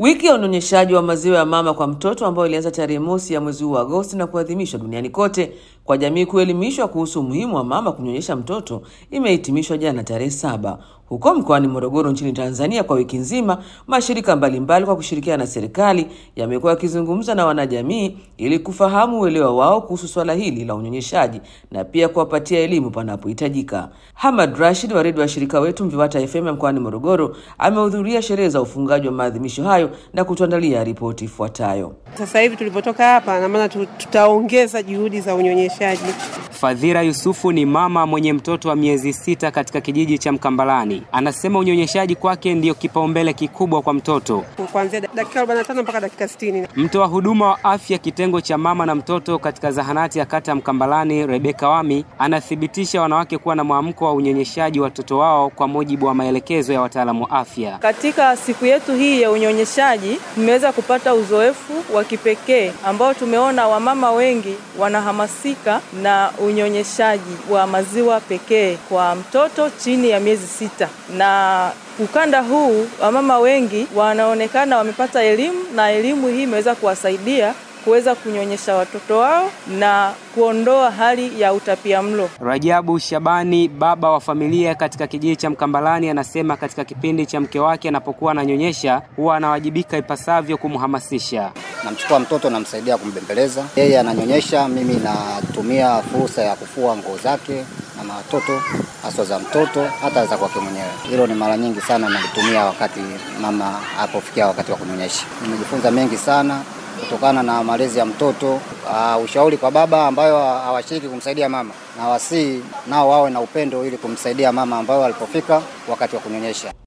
Wiki ya unyonyeshaji wa maziwa ya mama kwa mtoto ambayo ilianza tarehe mosi ya mwezi huu wa Agosti na kuadhimishwa duniani kote kwa jamii kuelimishwa kuhusu umuhimu wa mama kunyonyesha mtoto imehitimishwa jana tarehe saba huko mkoani Morogoro nchini Tanzania. Kwa wiki nzima, mashirika mbalimbali mbali kwa kushirikiana na serikali yamekuwa yakizungumza na wanajamii ili kufahamu uelewa wao kuhusu swala hili la unyonyeshaji na pia kuwapatia elimu panapohitajika. Hamad Rashid wa redio wa shirika wetu Mviwata FM ya mkoani Morogoro amehudhuria sherehe za ufungaji wa maadhimisho hayo na kutuandalia ripoti ifuatayo. Sasa hivi tulipotoka hapa, na maana tutaongeza juhudi za unyonyeshaji. Fadhira Yusufu ni mama mwenye mtoto wa miezi sita katika kijiji cha Mkambalani. Anasema unyonyeshaji kwake ndiyo kipaumbele kikubwa kwa mtoto, kuanzia dakika 45 mpaka dakika 60. Mtoa huduma wa afya kitengo cha mama na mtoto katika zahanati ya kata ya Mkambalani, Rebeka Wami, anathibitisha wanawake kuwa na mwamko wa unyonyeshaji watoto wao kwa mujibu wa maelekezo ya wataalamu wa afya. Katika siku yetu hii ya unyonyeshaji tumeweza kupata uzoefu wa kipekee ambao tumeona wamama wengi wanahamasika na unyonyeshaji wa maziwa pekee kwa mtoto chini ya miezi sita na ukanda huu wamama wengi wanaonekana wamepata elimu na elimu hii imeweza kuwasaidia kuweza kunyonyesha watoto wao na kuondoa hali ya utapiamlo. Rajabu Shabani, baba wa familia katika kijiji cha Mkambalani, anasema katika kipindi cha mke wake anapokuwa ananyonyesha huwa anawajibika ipasavyo kumhamasisha. Namchukua mtoto namsaidia kumbembeleza, yeye ananyonyesha, mimi natumia fursa ya kufua nguo zake na watoto haswa za mtoto hata za kwake mwenyewe. Hilo ni mara nyingi sana nalitumia wakati mama hapofikia wakati wa kunyonyesha. Nimejifunza mengi sana kutokana na malezi ya mtoto. Uh, ushauri kwa baba ambayo hawashiriki kumsaidia mama na wasii nao wawe na upendo ili kumsaidia mama ambayo alipofika wakati wa kunyonyesha.